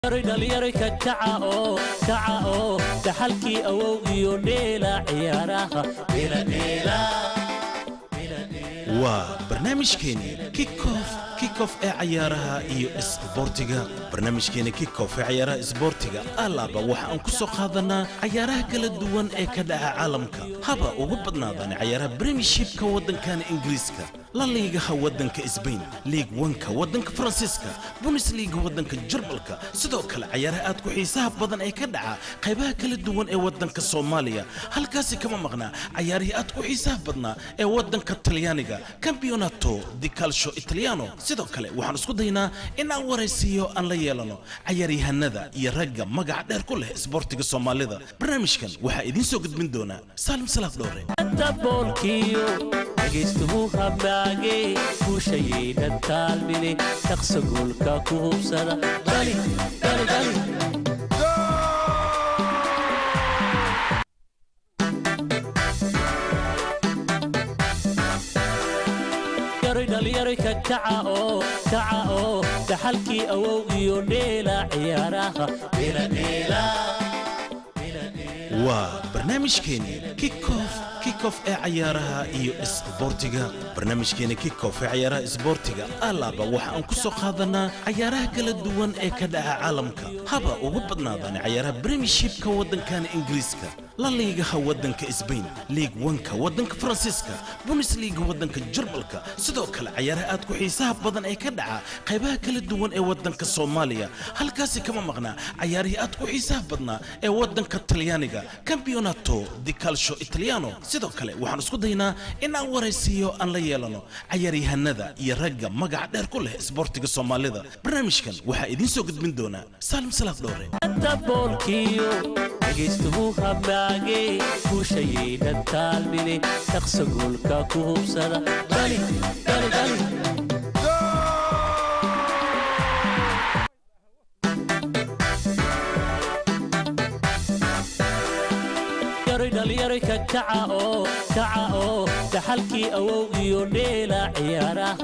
dhalinyaro ka kaca oo kaca oo dhaxalkii awowgiyo dheela ciyaaraha waa barnaamijkeeni kikof kikof ee cayaaraha iyo isboortiga barnaamijkeeni kikof ee cayaaraha isboortiga alaaba waxa aan ku soo qaadanaa cayaaraha kala duwan ee ka dhaca caalamka haba ugu badnaadaan cayaaraha premiershipka waddankana ingiriiska la liigaha waddanka sbain liig wanka waddanka faransiiska bundesliga waddanka jarmalka sidoo kale cayaaraha aad ku xiisaha badan ee ka dhaca qaybaha kala duwan ee waddanka soomaaliya halkaasi kama maqnaa cayaarihii aad ku xiisaha badnaa ee waddanka talyaaniga campeonato di calcio italiano sidoo kale waxaan isku daynaa in aan waraysiiyo aan la yeelano cayaaryahanada iyo ragga magaca dheer ku leh isboortiga soomaalida barnaamijkan waxaa idiin soo gudbin doonaa saalim salaaf dhowre daboolkiyo dhegaystuhu hamaage guushayaynan taalmine shaqsa goolka ku hubsada dhali dhali dhali dhalinyaro ka kaca oo kaca oo dhaxalkii awowgiyo dheela ciyaaraha waa barnaamijkeeni kikof kikof ee cayaaraha iyo isboortiga barnaamijkeeni kikof ee cayaaraha isboortiga alaaba waxa aan ku soo qaadanaa cayaaraha kala duwan ee ka dhaca caalamka haba ugu badnaadaan cayaaraha premiershipka waddankana ingiriiska la liigaha waddanka sbain liig wanka waddanka faransiiska bundesliga waddanka jarmalka sidoo kale cayaaraha aad ku xiisaha badan ee ka dhaca qaybaha kala duwan ee waddanka soomaaliya halkaasi kama maqnaa cayaarihii aad ku xiisaha badnaa ee waddanka talyaaniga campeonato di calcio italiano sidoo kale waxaan isku daynaa in aan waraysiiyo aan la yeelano cayaaryahanada iyo ragga magaca dheer ku leh isboortiga soomaalida barnaamijkan waxaa idiin soo gudbin doonaa saalim salaaf dhowre daboolkiyo dhegaystuhu hamaage guushayaynan taalmine shaqsa goolka ku hubsada dhali dhali dhali dhalinyaro ka kaca oo kaca oo dhaxalkii awowgiyo dheela ciyaaraha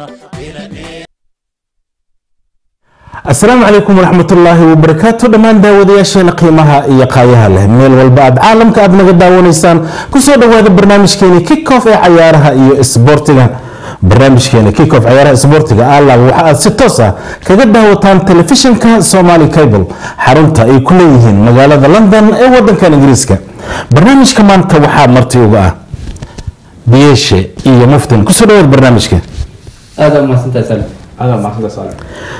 asalaamu calaykum waraxmatullaahi wabarakaatu dhammaan daawadayaasheena qiimaha iyo qaayaha leh meel walba aad caalamka aad naga daawanaysaan kusoo dhawaada barnaamijkeeni kickoff ee cayaaraha iyo isboortiga barnaamijkeeni kickoff cayaaraha isboortiga alaaba waxa aad si toos ah kaga daawataan telefishinka somali cable xarunta ay ku leeyihiin magaalada london ee wadankan ingiriiska barnaamijka maanta waxaa marti uga ah biyeeshe iyo muftin kusoo dhawaad barnaamijka aada umahadsantahay salim aada umahadsantahay salim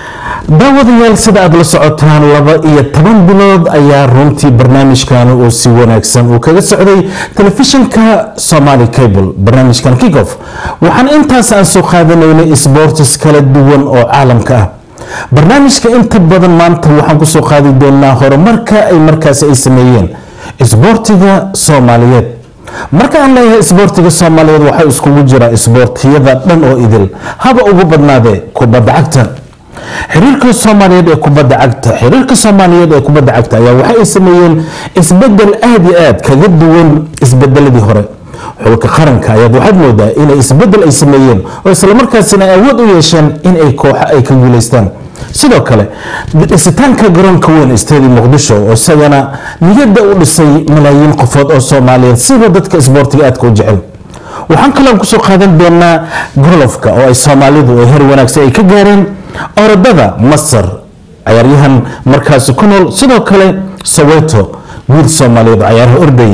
daawadayaal sida aad la socotaan laba iyo toban bilood ayaa runtii barnaamijkan uu si wanaagsan uu kaga socday telefishinka somali cable barnaamijkan kickoff waxaan intaas aan soo qaadanaynay sports kala duwan oo caalamka ah barnaamijka inta badan maanta waxaan kusoo qaadi doonaa horumarka ay markaasi ay sameeyeen isboortiga soomaaliyeed marka aan leeyahay isboortiga soomaaliyeed waxaa iskugu jira isboortiyada dhan oo idil haba ugu badnaadee kubadda cagta xiriirka soomaaliyeed ee kubadda cagta xiriirka soomaaliyeed ee kubadda cagta ayaa waxa ay sameeyeen isbedel aad iyo aad kaga duwan isbedeladii hore xulka qaranka ayaad waxaad moodaa inay isbedel ay sameeyeen oo islamarkaasina ay awood u yeesheen in ay kooxa ay ka guuleystaan sidoo kale dhisitaanka garoonka weyn stadi muqdisho oo isagana niyadda u dhisay malaayiin qofood oo soomaaliyeed siba dadka isboortiga aadka u jecel waxaan kaloon kusoo qaadan doonaa golofka oo ay soomaalidu ay her wanaagsan ay ka gaareen orodada masar cayaaryahan markaasi ku nool sidoo kale soweto wiil soomaaliyeed oo cayaaraha orday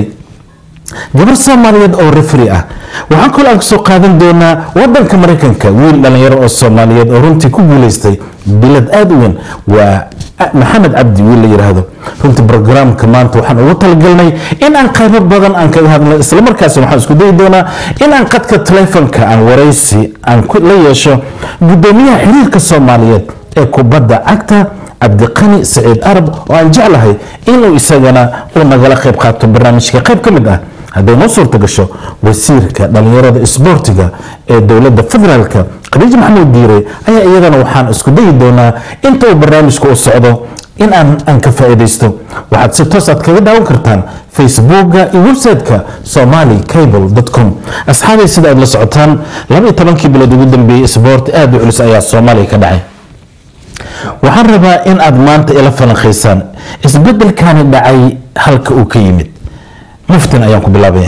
gabar soomaaliyeed oo refri ah waxaan kaloo aan kusoo qaadan doonaa wadanka maraykanka wiil dhalinyaro oo soomaaliyeed oo runtii ku guuleystay bilad aada u weyn waa maxamed cabdi wiil la yiraahdo runtii brograamka maanta waxaan ugu talagalnay in aan qaybo badan aan kaga hadlo islamarkaasi waxaan isku dayi doonaa in aan qadka taleefonka aan waraysi aan la yeesho gudoomiyaha xiriirka soomaaliyeed ee kubadda cagta cabdiqani saciid arab oo aan jeclahay inuu isagana uu nagala qayb qaato barnaamijka qayb ka mid ah hadday noo suurta gasho wasiirka dhalinyarada isboortiga ee dowladda federaalka khadiij maxamuud diire ayaa iyadana waxaan isku dayi doonaa inta uu barnaamijka u socdo in aan aan ka faa'iidaysto waxaad si toos aad kaga daawan kartaan facebooka iyo website-ka somali cable com asxaabay sida aad la socotaan laba iyo tobankii bilood ugu dambeeyey isboort aada u culus ayaa soomaaliya ka dhacay waxaan rabaa in aad maanta ila falanqaysaan isbedelkani dhacay halka uu ka yimid muftin ayaan ku bilaabaya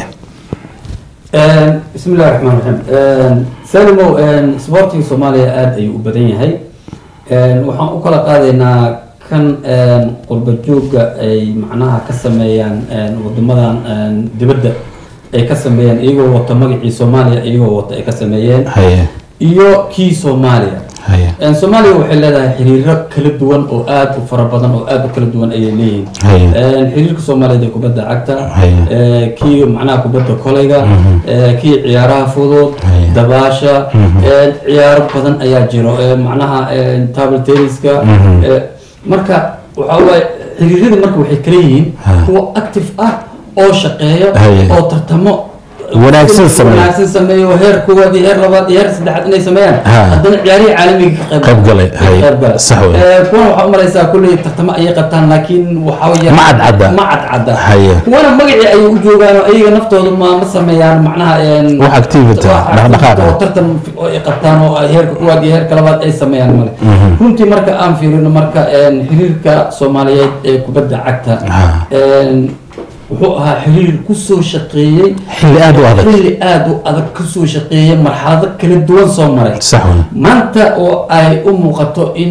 bismi illahi raxmaan raxiim salimow sportiga soomaaliya aada ayuu u badan yahay waxaan u kala qaadaynaa kan qurba joogga ay macnaha ka sameeyaan wadamadan dibadda ay ka sameeyaan iyagoo wata magacii soomaaliya iyagoo wata ay ka sameeyeen haye iyo kii soomaaliya haye soomaaliya waxay leedahay xiriiro kala duwan oo aada u fara badan oo aada u kala duwan ayay leeyihiin Haye. xiriirka soomaaliyeed ee kubadda cagta Haye. eh, kii macnaha kubadda kolayga eh, kii ciyaaraha fudud Haye. dabaasha eh, ciyaaro badan ayaa jiro eh, macnaha eh, table tenniska eh, marka waxa waaye xiriiradii marka waxay kala yihiin Ha. kuwa active ah oo shaqeeyo Haye. oo tartamo Wanaagsan sameeyo. wanaagsan sameeyo heer koowaad iyo heer labaad iyo heer saddexaad inay sameeyaan Ha. haddana ciyaarihii caalamiga ka qayb Qayb galay. Haye. qayb galay. Sax weeye. Eh, kuwana waxaa umalaysaa kulley tartamo ayay qabtaan laakiin waxaa weeye Ma cadcadda. ma cadcadda Haye. kuwana magacii ayay u joogaan oo ayaga naftooda ma ma sameeyaan macnaha een, Wax activity ah, wax dhaqdhaqaaq ah. oo tartan oo ay qabtaan oo ay heerka koowaad iyo heerka labaad ay sameeyaan male runtii marka aan fiirino marka een, xiriirka soomaaliyeed ee kubadda cagta Ha. een, wuxuu ahaa xiriir kusoo shaqeeyey xilli aada u adag xilli aada u adag kasoo shaqeeyay marxalado kala duwan soo maray sax wey maanta oo ay u muuqato in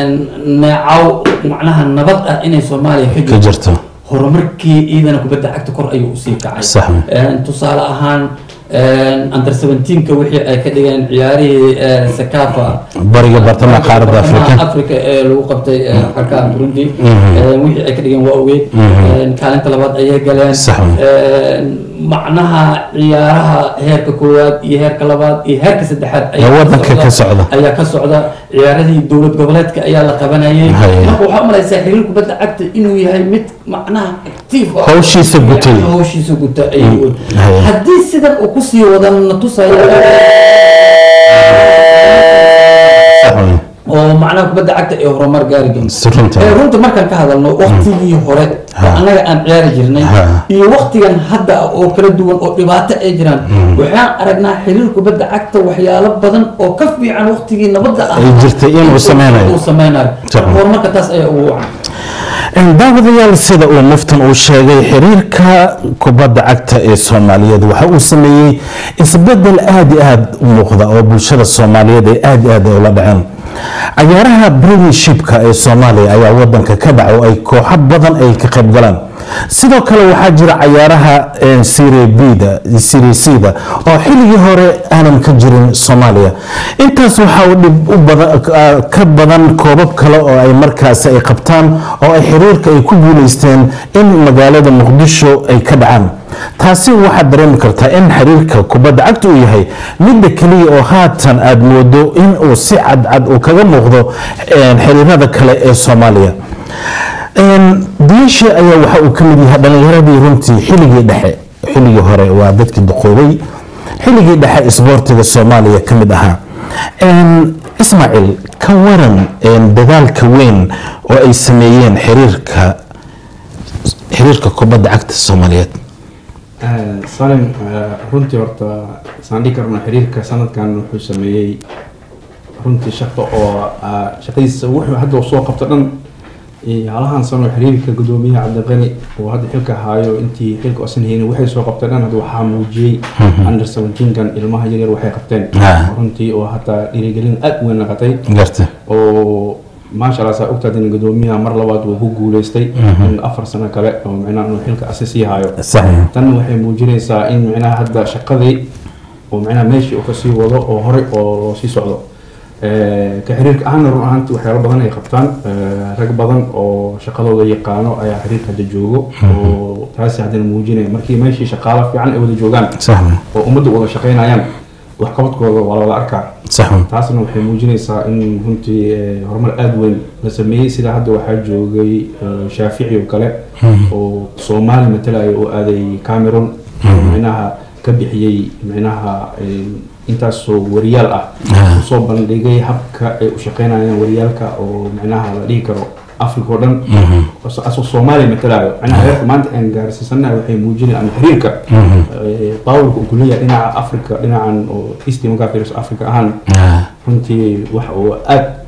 neecaw macnaha nabad ah inay soomaaliya ka ka jirto jirto horumarkii ciidana kubadda cagta kor ayuu usii kacay Sax wey. Een, tusaale ahaan een, under 17ka wixii ay ka dhigeen ciyaarihii ee, sakafa bariga bartamaha qaaradda afrika africa ee lagu qabtay ee, xalka burundi Mhm. Een, wixii ay ka dhigeen waa ogeyd Mhm. Een, kaalinta labaad ayay galeen Sax wey. Een, macnaha ciyaaraha heerka koowaad iyo heerka labaad iyo heerka saddexaad ayaa Ee waddanka ka socda. ayaa ka socda ciyaaradii dowlad goboleedka ayaa la qabanayay Haye. marka waxaa umalaysaa xiriir kubadda cagta inuu yahay mid macnaha active ah. Hawshiisa gutay. Yani hawshiisa guta ayuu Haye. haddii sidan uu kusii wadan na tusaya sax wey oo macnaha kubadda cagta ee horumar gaari doonto si runta ee runta markaan ka hadalno waktigii hore Ha. oo annaga aan ciyaari jirnay Ha. iyo waktigan hadda ah oo kala duwan oo dhibaato ay jiraan waxaan aragnaa xiriir kubadda cagta waxyaalo badan oo ka fiican waktigii nabadda ah Ay jirtay inuu sameynayo. uu sameynayo Sax. horumarka taas ayaa ugu wacan daawadayaal sida uu muftan uu sheegay xiriirka kubadda cagta ee soomaaliyeed waxa uu sameeyey isbedel aada iyo aada u muuqda oo bulshada soomaaliyeed ay aada iyo aada ula dhaceen cayaaraha premiershipka ee soomaaliya ayaa wadanka ka dhaca oo ay kooxo badan ay ka qayb galaan sidoo kale waxaa jira cayaaraha serie b-da serie c-da oo xilligii hore aanan ka jirin soomaaliya intaas waxaa uu dhib u badan ka badan koobab kale oo ay markaasi ay qabtaan oo ay xiriirka ay ku guuleysteen in magaalada muqdisho ay ka dhacaan taasi waxaad dareemi kartaa in xiriirka kubadda cagta uu yahay midda keliya oo haatan aada moodo in uu si cadcad uu kaga muuqdo xiriirada kale ee soomaaliya diisha ayaa waxa uu ka mid yahay dhalinyaradii runtii xilligii dhexe xilligii hore waa dadkii duqoobay xilligii dhexe isboortiga soomaaliya ka mid ahaa ismaaciil ka waran dadaalka weyn oo ay sameeyeen xiriirka xiriirka kubadda cagta soomaaliyeed salim runtii horta isaan dhihi karno xiriirka sanadkan wuxuu sameeyey runtii shaqo oo shaqadiisa wuxuu hadda uu soo qabto dhan halahan sano xiriirka gudoomiyaha cabdiqani oo hadda xilka haayo intii xilka osan haynin waxay soo qabteen dhan hadda waxaa muujiyey under seventeenkan ilmaha yaryar waxay qabteen runtii oo hataa dhiirigelin aad weyn naqatay garta oo maasha allah saa ogtaad in gudoomiyaha mar labaad uu ku guuleystay afar sano kale oo micnaha inuu xilka asi sii haayo saxiix tan waxay muujinaysaa in micnaha hadda shaqadii oo micnaha meeshii uu kasii wado oo horey oo loo sii socdo ka xiriirka ahaana run ahaanti waxyaalo badan ay qabtaan rag badan oo shaqadooda yaqaano ayaa xiriirka hadda joogo oo taasi haddana muujinaya markii meeshii shaqaalo fiican ay wada joogaan sax oo ummadda wada shaqaynayaan waxqabadkooda waa la wada arkaa sax taasna waxay muujinaysaa in runtii horumar aada weyn la sameeyey sida hadda waxaa joogay shaafici oo kale oo soomaali matalaya oo aaday cameroon oo micnaha ka bixiyey micnaha intaasoo wariyaal ah usoo bandhigay habka ay u shaqeynayaan wariyaalka oo micnaha la dhihi karo africa oo dhan asoo soomaaliya matalayo micnaha heerka maanta aan gaarsiisanahay waxay muujinayaan ama xiriirka bawlka uu kuleeyahay dhinaca africa dhinacan oo east markaa fiiriso africa ahaan runtii wax uu aad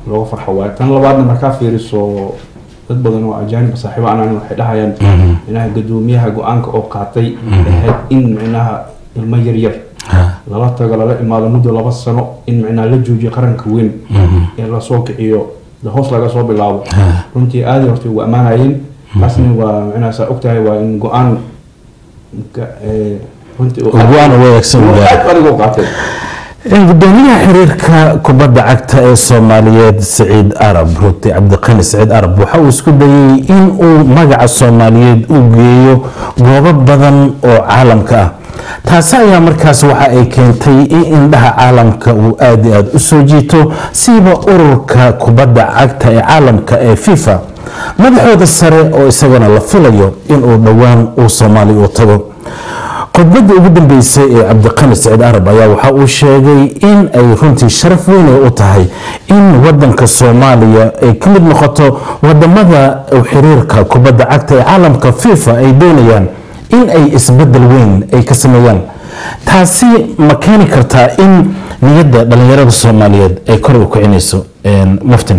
looga farxo waaye tan labaadna markaa fiiriso dad badan oo ajaanib saaxiibo anaan waxay dhahayaan micnaha gadoomiyaha go-aanka oo qaatay ahayd in micnaha ilmo yar yar lala tago lala imaado muddo laba sano in micnaha la joojiyo qaranka weyn ee lasoo kiciyo de hoos laga soo bilaabo runtii aada horta ugu ammaanayeen taasna waa micnaha saa ogtahay waa in go-aan ka- ee, runtii uu- Go-aan u wanaagsan uu uu yahay. aad adiga u qaatay gudoomiyaha xiriirka kubadda cagta ee soomaaliyeed saciid arab ruti cabdiqani saciid arab waxa uu isku dayay in uu magaca soomaaliyeed u geeyo goobo badan oo caalamka ah taasi ayaa markaas waxa ay keentay in indhaha caalamka uu aada iyo aada u soo jiito siiba ururka kubadda cagta ee caalamka ee fifa madaxooda sare oo isagana la filayo inuu dhowaan uu soomaaliya u tago khudbadii ugu dambeysay ee cabdiqani saciid arab ayaa waxa uu sheegay in ay runtii sharaf weyn ay u tahay in wadanka soomaaliya ay ka mid noqoto wadamada uu xiriirka kubadda cagta ee caalamka fifa ay doonayaan in ay isbedel weyn ay ka sameeyaan taasi ma keeni kartaa in niyadda dhalinyarada soomaaliyeed ay kor u kicinayso muftin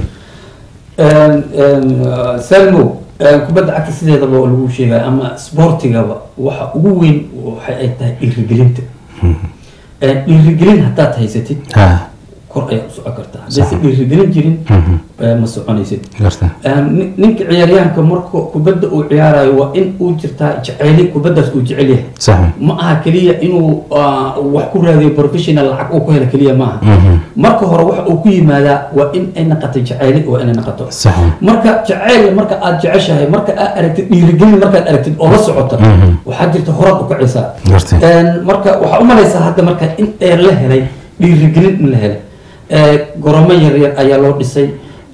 salmo kubadda cagta sideedaba oo lagu sheegaya ama sportigaba waxa ugu weyn waxa ay tahay dhiirigelinta dhiirigelin haddaad haysatid ha kor ayaad u socon kartaa haddaysan dhiirigelin jirin ma soconaysid garta nin- ninka ciyaaryahanka marka kubadda uu ciyaarayo waa in uu jirtaa jeceli kubaddaas uu jecel yahay sax ma aha keliya inuu ah, wax ku raadiyo professional lacag uu ku helo keliya maaha marka hore waxa uu ku yimaadaa waa in ay naqato jacayli waa inay naqato sax marka jacayl marka aad jeceshahay marka aad aragtid dhiirigelin markaad aragtid oo la socota waxaa jirta horaad u kacaysaa Gartay. Een, marka waxaa u malaysaa hadda marka in ee la helay dhiirigelin in la helay Ee, goromo yar yar ayaa loo dhisay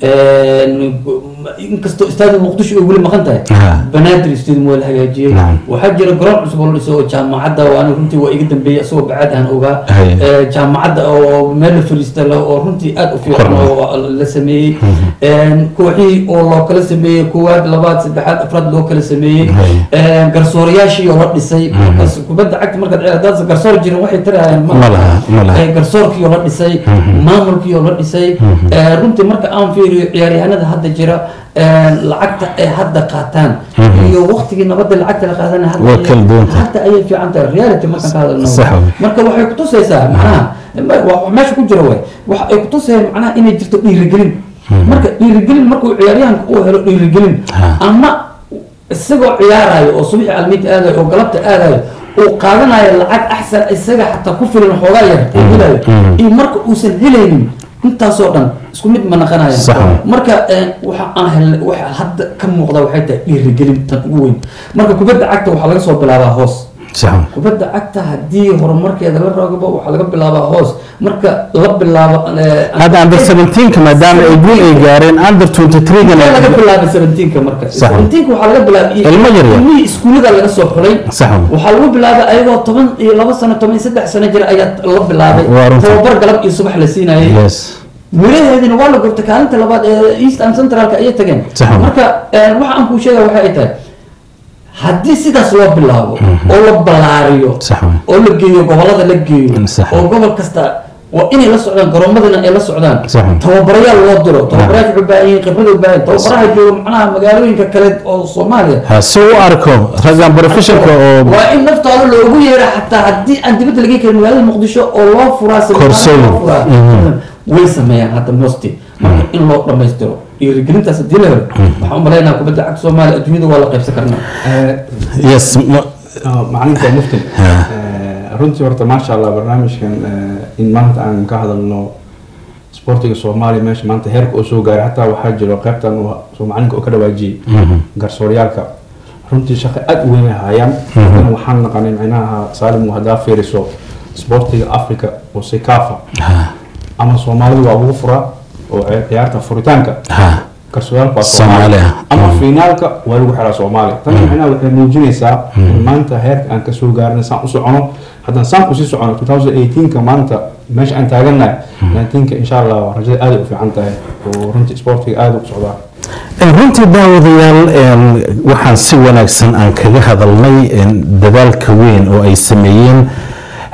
Een, inkastoo istaadi muqdisho ay weli maqan tahay Ha. banaadir stadium waa la hagaajiyey Naam. waxaa jira garoon cusub oo la dhisay oo jaamacadda waana runtii waa iga dambeeyey isagoo bacaad aan ogaa Haye. Ee, jaamacadda oo meel la fariista leh oo runtii aad u fiican Korna. oo la sameeyey Een, kooxihii oo loo kala sameeyey koowaad labaad saddexaad afraad loo kala sameeyey Haye. Een, garsoorayaashii oo la dhisay markaas kubadda cagta markaad ciyaar- haddaad garsoor jirin waxay tirahayaan Ma laha, ma laha. Ee, garsoorkii oo la dhisay maamulkii oo la dhisay Ee, runtii marka aan fiiriyo ciyaaryahanada hadda jira een, lacagta ay hadda qaataan iyo waqtigii nabadda lacagta la qaadanaya hadda Waa ayay- kala duwan tahay. hadda ayay fiican tahay reality markaan ka hadalno Sax waay. marka waxay kutusaysaa macnaha ma- wa- wa- meesha ku jira way waxa ay kutusayaan macnaha inay jirto dhiirigelin marka dhiirigelin markuu ciyaaryahanka uu helo dhiirigelin Ha. ama isagoo ciyaarayo oo subaxii almiinta aadayo oo galabta aadayo uu qaadanayo lacag axsan isaga xataa ku filan xoogaa yar uu helayo iyo marka uusan helaynin intaasoo dhan isku mid ma naqanaya Sax waay. marka een, waxa aan helnay waxa hadda ka muuqda waxay tahay dhiirigelin tan ugu weyn marka kubadda cagta waxaa laga soo bilaabaa hoos sax kubadda cagta haddii horumarkeeda la rogabo waxaa laga bilaabaa hoos marka la bilaabo eh, hadda under 17 maadaama ay guul ay gaareen under 23 Intee laga gana bilaabay 17 marka Sax. 17 waxaa laga bilaabay Ilmo yar yar. ilmihii iskuulada laga soo xulay Sax. waxaa lagu bilaabay ayagoo toban iyo laba sano toban iyo saddex sano jira ayaa la bilaabay Waa runta. tababar galab iyo subax la siinayay yes walaheedina waa la gurtay kaalinta labaad ee eastern centralka ayay tageen Sax. marka eh, waxa aan kuu sheegaya waxa ay tahay haddii sidaas loo bilaabo oo la ballaariyo Sax. oo la geeyo gobolada la geeyo Sax. oo gobol kasta waa inay la socdaan garoomadina ay la socdaan Sax. tababarayaal loo diro tababarayaal waxay u baahan yihiin khibrad u baahan yihiin. tababaraha jooga macnaha magaalooyinka kale oo soomaaliya ha si u arko raggan professionka oo waa in naftooda loogu yeera xataa haddii aan dibadda laga karin magaalada muqdisho oo loo furaa seminaar Koorsooyin. loo furaa. way sameeyaan hadda mosti marka in loo dhammaystiro dhiirigelintaas haddii la helo waxaan u malaynaha kubadda cagta soomaaliya adduunyada waa la qaybsan karnaa yes ma- macalinka muftin runtii horta maasha allah barnaamijkan eh, in maanta aan ka hadalno sportiga soomaaliya meesha maanta heerka oo soo gaaray hataa waxaa jiro qaybtan uu soo macalinka oo ka dhawaajiyey garsooryaalka runtii shaqo aad u weyn ay hayaan Haddana waxaan naqanay micnaha saalim haddaa fiiriso sportiga africa oo sikafa ama soomaalidu waa ugu furaa oo ci- ciyaarta furitaanka ha garsooyaalka waa Soomaaliya. soomaaliya ama finaalka waa lagu xiraa soomaaliya tan micnaha waxay muujinaysaa in maanta heerka aan kasoo gaarnay saan u socono haddaan saan usii socono 2018ka maanta meesha aan taagannahay 19ka insha allah rajada aad ay u fiican tahay oo runtii sportiga aad u socdaa Een, runtii daawadayaal een, waxaan si wanaagsan aan kaga hadalnay een, dadaalka weyn oo ay sameeyeen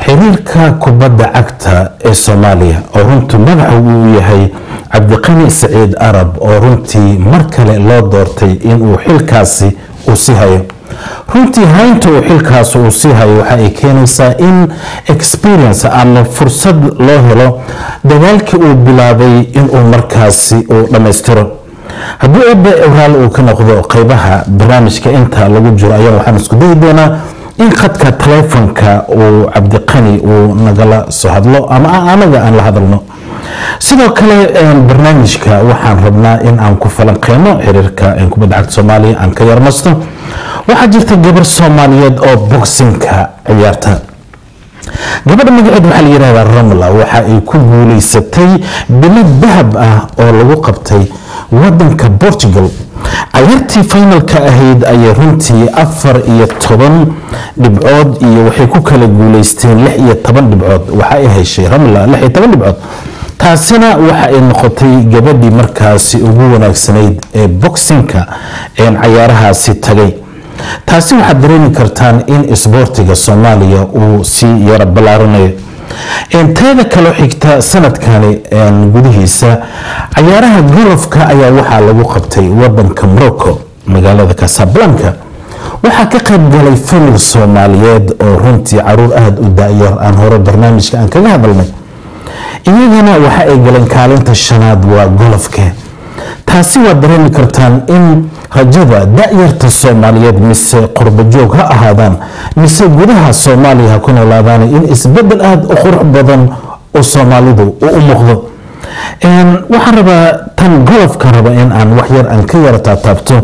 xiriirka kubadda cagta ee soomaaliya oo runtii madaxa uu yahay cabdiqani saciid arab oo runtii mar kale loo doortay inuu xilkaasi uu sii hayo runtii haynta uu xilkaas uu sii hayo waxa ay keenaysaa in experience ama fursad loo helo dagaalkii uu bilaabay inuu markaasi uu dhammaystiro haddii ebe raal uu ka noqdo qeybaha barnaamijka inta lagu jiro ayaa waxaan isku dayi doonaa in khadka taleefonka uu cabdiqani uu nagala soo hadlo ama anaga aan la hadalno sidoo kale barnaamijka waxaan rabnaa in aan ku falanqeyno xiriirka kubadda cagta soomaaliya aan ka yarmasto waxaa jirta gabar soomaaliyeed oo boxinka ciyaarta gabadha magaceed waxaa la yihahdaa ramla waxa ay ku guuleysatay bilad dahab ah oo lagu qabtay wadanka portugal cayaartii finalka ahayd ayay runtii afar iyo toban dhibcood iyo waxay ku kala guuleysteen lix iyo toban dhibcood waxa ay heshay ramla lix iyo toban dhibcood taasina waxa ay noqotay gabadhii markaasi ugu wanaagsanayd ee boxinka cayaarahaasi tagay taasi waxaad dareemi kartaan in isboortiga soomaaliya uu sii yara ballaaranayo teeda kaloo xigta sanadkani gudihiisa cayaaraha golofka ayaa waxaa lagu qabtay wadanka morocco magaalada casablanca waxaa ka qayb galay famil soomaaliyeed oo runtii caruur aada u da-yar aan hore barnaamijka aan kaga hadalnay iyagana waxa ay galeen kaalinta shanaad waa golofke taasi waad dareemi kartaan in rajada da-yarta soomaaliyeed mise qurbajoog ha ahaadaan mise gudaha soomaaliya ha ku noolaadaan in isbedel aada u qurux badan oo soomaalidu uu u muuqdo waxaan rabaa tan golofka raba in aan wax yar aan ka yara taataabto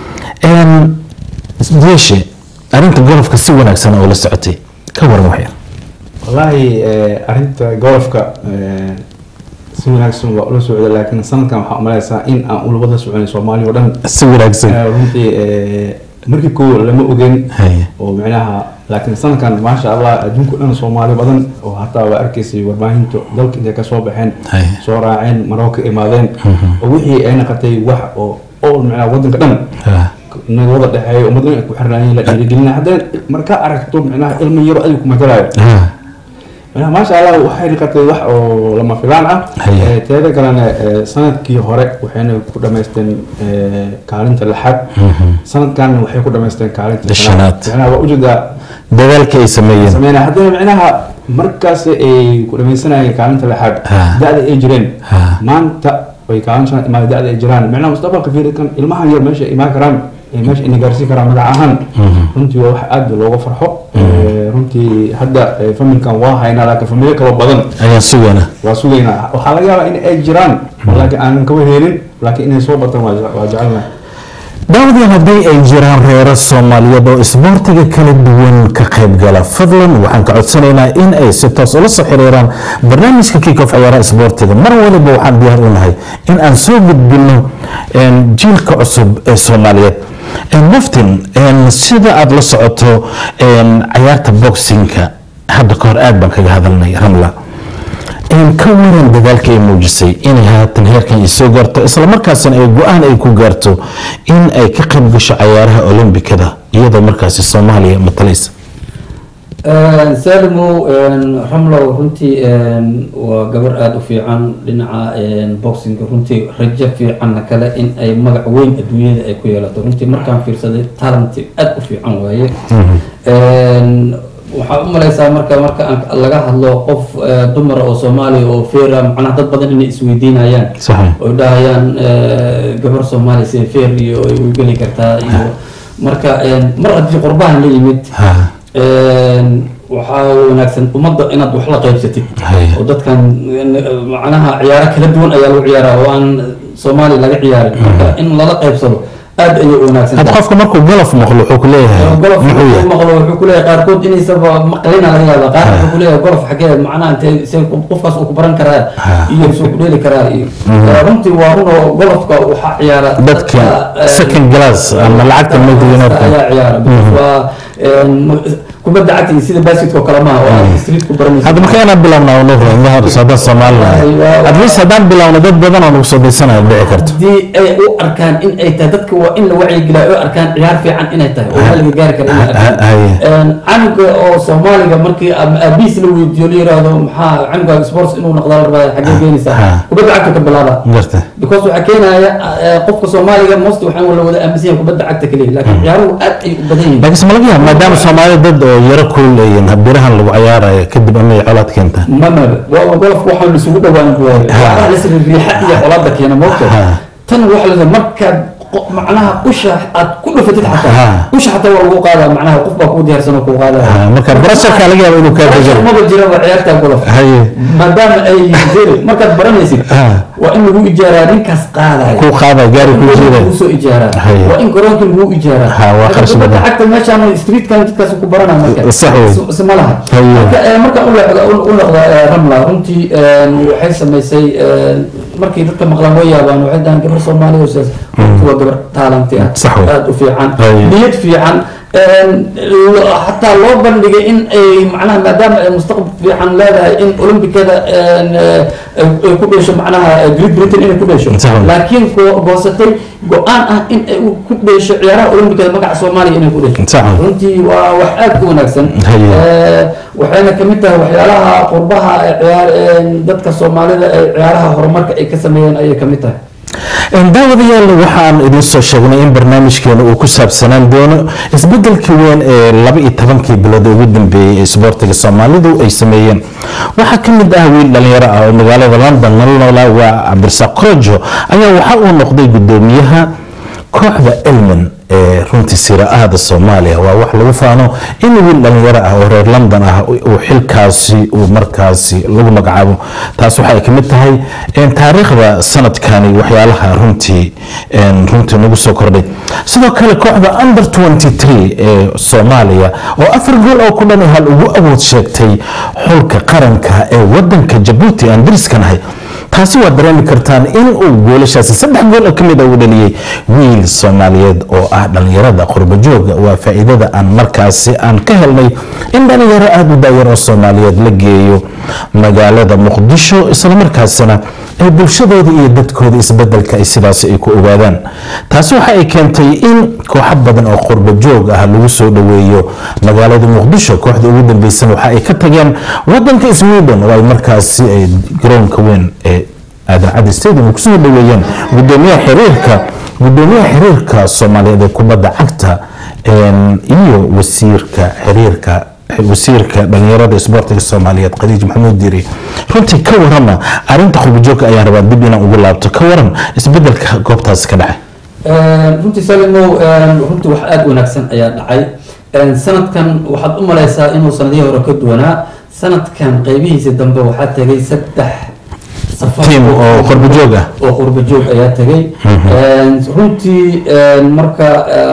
jeeshe arrinta golofka si wanaagsan oo la socotay ka waran wax yar wallaahi arinta golofka si wanaagsan waa ula socda laakiin sanadkan waxaa umalaysaa in aan ulabada soconay soomaaliya oo dhan si wanaagsan runtii markii koo lama ogen Haya. oo micnaha laakiin sanadkan maasha allah adduunka dhan soomaali badan oo hataa waa arkaysay warbaahinta dalka intay kasoo baxeen Haya. soo raaceen marooka imaadeen oo wixii ay naqatay wax oo oo micnaha wadanka dhan Ah. naga wada dhexeeya ummad dhan ay ku xirnaayeen la dhiirigelina haddana markaa aragto micnaha ilmo yaro adiga ku matalaayo Ah. Micnaha, maasha allah waxay noqotay wax oo lama filaan ah Haya. Eh, teeda kalena eh, sanadkii hore waxayna ku dhamaysteen eh, kaalinta lixaad sanadkan waxay ku dhamaysteen kaalinta Shanaad. micnaha waa ujeedaa dadaalka ay sameeyeen sameyna haddana micnaha markaas ay ku dhamaysanayeen kaalinta lixaad Ah. da-da ay jireen Ah. maanta way kaalin shanaad imaada da-da ay jiraan micnaha mustaqbalka fiirikan ilmahan yar meesha imaan karaan ee meesha ina gaarsiin karaan magac ahaan runtii waa wax aad looga farxo Eh, runtii hadda eh, familkan waa haynaa laakiin familyo kaloo badan ayaan sugana waa sugaynaa waxaa laga yaabaa in ay jiraan laakiin aanan kaba helin laakiin inay soo bataan waa je- waa jecelnahay daawadayaal haddii ay jiraan reero soomaaliyeed oo isboortiga kala duwan ka qayb gala fadlan waxaan ka codsanaynaa in ay si toos ula soo xiriiraan barnaamijka kickoff ciyaaraha isboortiga mar waliba waxaan diyaar u nahay in aan soo gudbino een, jiilka cusub ee soomaaliyeed Een, muftin een, sida aada la socoto een, cayaarta boxinka hadda ka hor aad baan kaga hadalnay ramla in ka waran dadaalka ay muujisay inay haatan heerkan ay soo gaarto islamarkaasina ay go-aan ay ku gaarto in ay ka qayb gasho cayaaraha olombikada iyadoo markaasi soomaaliya matalaysa salimo ramlow runtii waa gabar aada u fiican dhinaca boxinga runtii rajo fiicanna kale in ay magac weyn adduunyada ay ku yeelato runtii markaan fiirsaday talanti aada u fiican waaye waxaa u malaysaa marka marka aan laga hadlo qof eh, dumara oo soomaaliya oo feera macnaha dad badan inay isweydiinayaan sax oy dhahayaan eh, gabar soomaaliya sida feer iyo ay u geli kartaa iyo marka mar haddii qurbahan la yimid ha waxaa wanaagsan ummadda inaad wax la qaybsatid Haya. oo dadkan eh, macnaha ciyaaro kala duwan ayaa lagu ciyaaraa oo aan soomaaliya laga ciyaarin marka in lala qaybsado aad ayay u wanaagsan hadda tahay qofka markuu golof maqlo wuxuu ku leeyahay golof muxuu markuu yahay maqlo wuxuu ku leeyahay qaarkood inaysaba maqlina laga yaaba qaar wuxuu ku leeyahay golof xagee macnaha intee se qofkaas uu ku baran karaa Ha. iyo soo ku dheeli karaa iyo Eh, runtii waa runoo golofka waxaa ciyaara dadka eh, second glass ama lacagta dadka multimillionaire ayaa ciyaara waa een, kubadda cagta iyo sida basketko kale maaha oo aad street ku baranaysa hadda marka inaan bilowna nuhra haddaan soomaalilahay at least haddaan bilowna dad badan oo nagu soo daysanayo dhici karto haddii ay u arkaan in ay tahay dadka waa in la wacyigeliya u arkaan ciyaar fiican inay tahay oo hal laga gaari kara inay arkaan haye canuga oo soomaaliga markii ama aabihiis la weydiiyo la yiraahdo maxaa canuga sports inuu noqdo la rabaa xaggee Ha. geenaysaa kubadda cagta ka bilaaba garta because waxaa keenaya eh, qofka soomaaliga most waxaan la wada aaminsan yahay kubadda cagta kaliya laakiin ciyaaruhu aad ay u badan yihiin laakiin ma laga yaaba maadaama soomaalida dad oo yaro kuuleeyin birahan lagu ciyaaraya kadib amay colaad keenta mama waa golofka waxaan lisugu dhawaan buwaay waxaa la siri riixa iyo colaada keena moogta Ha. tan waxa la markaad qo- macnaha usha aad ku dhufatid Ha. xataa usha xataa waa lagu qaadaa macnaha qof baa kuu diyaarsan oo kuu qaadaya Ha, marka barasharka laga yaaba inuu kaa Barashar dejiro maba jiraba ciyaarta golof haye maadaama ay zeri markaad baranaysid Ha. waa in lagu ijaaraa ninkaas qaadaya kuu qaada gaari kuu jiida kusoo ijaaraa Haye. waa in garoonka lagu ijaaraa Ha, waa Marka kharash kubadda badan. cagta meeshaan streetkan jidkaas ku baranaa marka Sax wey. Is- isma laha Haye. marka eh, markaan u leexdo u noqdo eh, ramla runtii eh, waxay samaysay eh, markay dadka maqlaan way yaabaan waxay dhahaan gabar soomaaliya oo sidaas runtii waa gabar taalanti ah Sax wey. aad u fiican Haye. niyad fiican een, lo- xataa loo bandhigay in ay macnaha maadaama ay mustaqbal fiican leedahay in olombikada een, eh, ay ay ku dheesho macnaha eh, great britain inay ku dheesho Sax wey. laakiin go- goosatay go-aan ah in ay u- ku dheesho ciyaaraha olombikada magaca soomaaliya inay ku dheesho Sax wey. runtii waa wax aad u wanaagsan Haye. Eh, waxayna kamid tahay waxyaalaha qurbaha ee ciyaar een, dadka soomaalida ee ciyaaraha horumarka ay ka sameeyeen ayay kamid tahay daawadayaal waxaan idin soo sheegnay in barnaamijkeena uu ku saabsanaan doono isbedelka weyn ee laba iyo tobankii bilood ugu dambeeyey ee isboortiga soomaalidu ay sameeyeen waxaa ka mid ah wiil dhalinyaro ah oo magaalada london nala noolaa waa cabdirasaaq korojo ayaa waxa uu noqday gudoomiyaha kooxda elman ee runtii sira-ahda soomaaliya waa wax lagu faano in wiil dhalinyaro ah oo reer london ah uu xilkaasi uu markaasi lagu magacaabo taas waxay ka mid tahay een, taariikhda sanadkani waxyaalaha runtii een, runtii nagu soo kordhay sidoo kale kooxda under 23 ee soomaaliya oo afar gool oo ku dhan hal ugu awood sheegtay xulka qaranka ee wadanka jabuuti aan dariskanahay taasi waad dareemi kartaan in uu goolashaasi saddex gool oo ka mid a uu dhaliyey wiil soomaaliyeed oo ah dhalinyarada qurbajooga waa faa'iidada aan markaasi aan ka helnay in dhalinyaro aada u daayar oo soomaaliyeed la geeyo magaalada muqdisho islamarkaasina ay bulshadooda iyo dadkooda isbedelka ay sidaasi ay ku ogaadaan taasi waxa ay keentay in kooxo badan oo qurbajoog ah lagu soo dhoweeyo magaalada muqdisho kooxda ugu dambeysana waxa ay ka tageen wadanka sweden oo ay markaasi ay garoonka weyn ee aadan cadi stadium kusoo dhoweeyeen gudoomiyaha xiriirka gudoomiyaha xiriirka soomaaliyeed ee kubadda cagta een, iyo wasiirka xiriirka wasiirka dhalinyarada isboortiga soomaaliyeed khadiij maxamuud diiri runtii ka warama arinta qurbajoogka ayaan rabaa dib inaan ugu laabto ka waran isbedelka goobtaasi ka dhacay runtii salimow runtii wax aada wanaagsan ayaa dhacay sanadkan waxaad u malaysaa inuu sanadihii hore ka duwanaa sanadkan qeybihiisa dambe waxaa tegay saddex safar Team oo qurbajoog ah. oo qurbajoog ayaa tegay runtii marka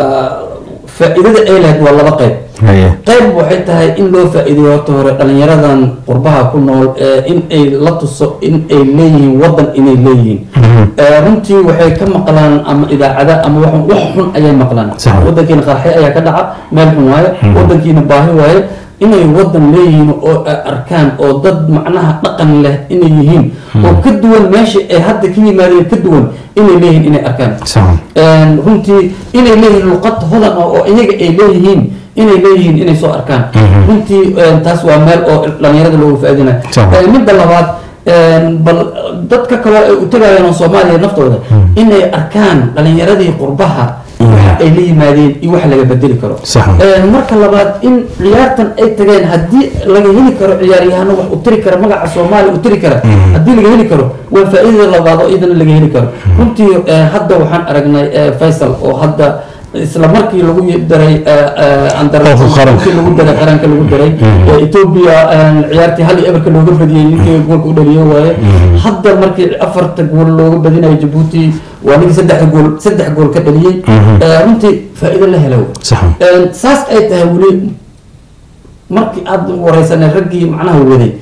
faa-iidada ay lahayd waa laba qeyb Haye. qayb waxay tahay in loo faa-iideeyo horta hore dhalinyaradan qurbaha ku nool ee in ay la tuso in ay leeyihiin wadan inay leeyihiin Ee, runtii waxay ka maqlaan ama idaacada ama wax wax xun ayay maqlaan Sax. wadankiina qarxi ayaa ka dhaca meel xun waaye wadankiina baahi waaye inay wadan leeyihiin oo ay arkaan oo dad macnaha dhaqan leh inay yihiin oo ka duwan meesha ay hadda ka yimaadeen ka duwan inay leeyihiin inay arkaan Sax. Een, runtii inay leeyihiin luqad hodan ah oo iyaga ay leeyihiin inay leeyihiin inay soo arkaan runtii een, taas waa meel oo dhalinyarada loogu faaidinayo Sax. Een, midda labaad een, bal dadka kale ay u tagayaan oo soomaaliya naftooda inay arkaan dhalinyaradii qurbaha waxa ay la yimaadeen iyo wax laga bedeli karo Sax. Een, marka labaad in ciyaartan ay tageen haddii laga heli karo ciyaaryahano wax u tiri kara magaca soomaaliya u tiri kara haddii laga heli karo waa faa-iidada labaad oo iyadana laga heli karo runtii eh, hadda waxaan aragnay eh, faysal oo hadda isla markii lagu daray andar Qofka qaranka. markii lagu daray qaranka lagu daray ee etoobiya een, ciyaartii hal iyo eberka looga badiyey ninkii goolka u dhaliyo waaye hadda markii afarta gool looga badinayo jabuuti waa ninkii saddexda gool saddex gool ka dhaliyey Ee, runtii faa-iido la helo Sax. Een, saas ay tahay weli markii aad wareysanay raggii macnaha waday